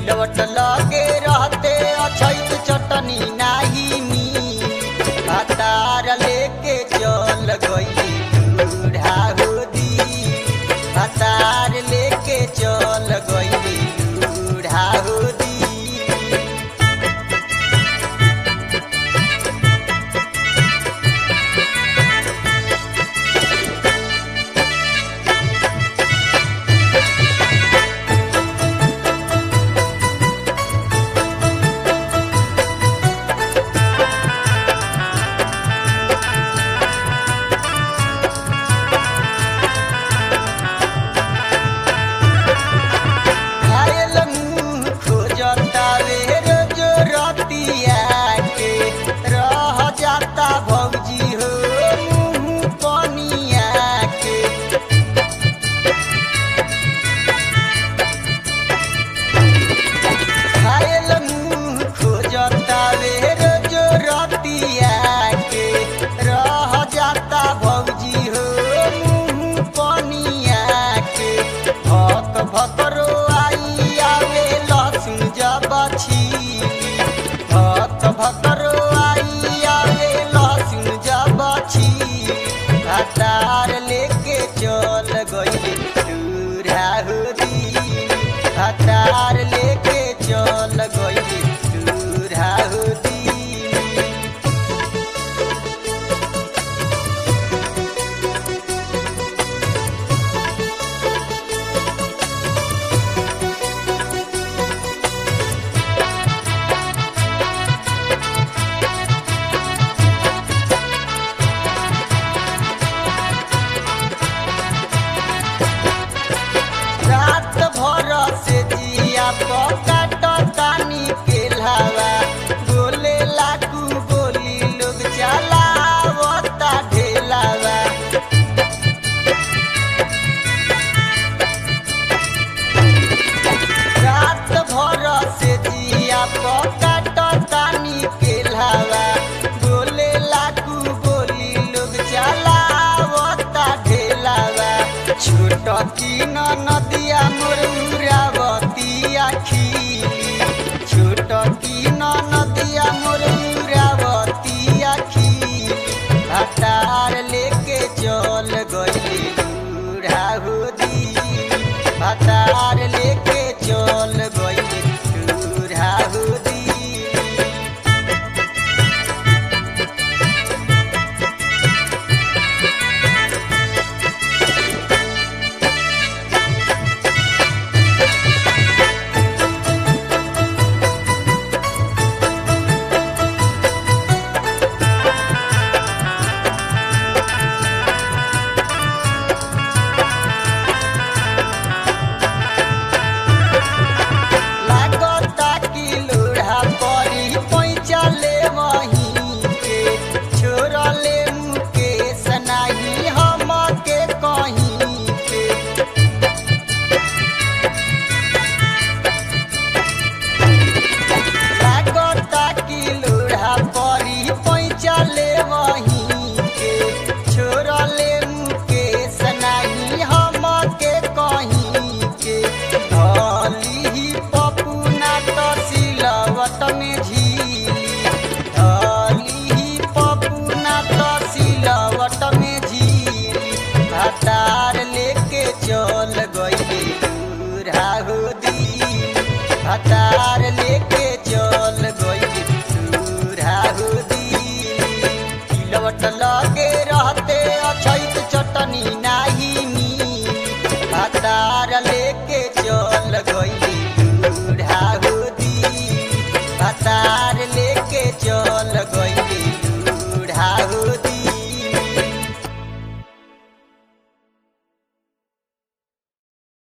सिलवट लगे रहते अछैत चटनी नाही मी हतार लेके चल गई बूढ़ा होदी हतार लेके चल गई बूढ़ा होदी घायल मुंह खोजता रे रोज रतिया के रह जाता भौजी हो मुंह पनिया के घायल मुंह खोजता रे रोज रतिया के रह जाता भौजी हो मुंह पनिया के भक भकरो आई आवे लहसुन जब छीली भक भकरो आई आवे लहसुन जब छीली हतार लेके चल गई दूरा होदी हतार लेके चल गई दूरा होदी रात भर से जिया पकाट तानी के लावा बोले लाकू बोली लोग चलावता ढेलावा रात भर से जिया पकाट तानी के लावा बोले लाकू बोली लोग चलावता ढेलावा छोट की नदिया मोर उरावतिया खीली छोट की नदिया मोर उरावतिया खीली हतार लेके चल गई बूढ़ा होदी हतार लेके चल गई बूढ़ा होदी लागता कि लोढ़ा परी पैचा ले वहीं के छोड़ ले मुके सनाही हम के कहीं के लागता कि लोढ़ा परी पैचा ले वहीं के छोड़ ले मुके सनाही हम के कहीं के धली पपुना तो सिलवट में झीली धली पपुना तो सिलवट में झीली हतार लेके चल गई दूरा होदी हतार लेके चल गई दूरा होदी सिलवट लगे रहते अछैत चटनी नाही मी हतार लेके चल गई बूढ़ा होदी हतार लेके चल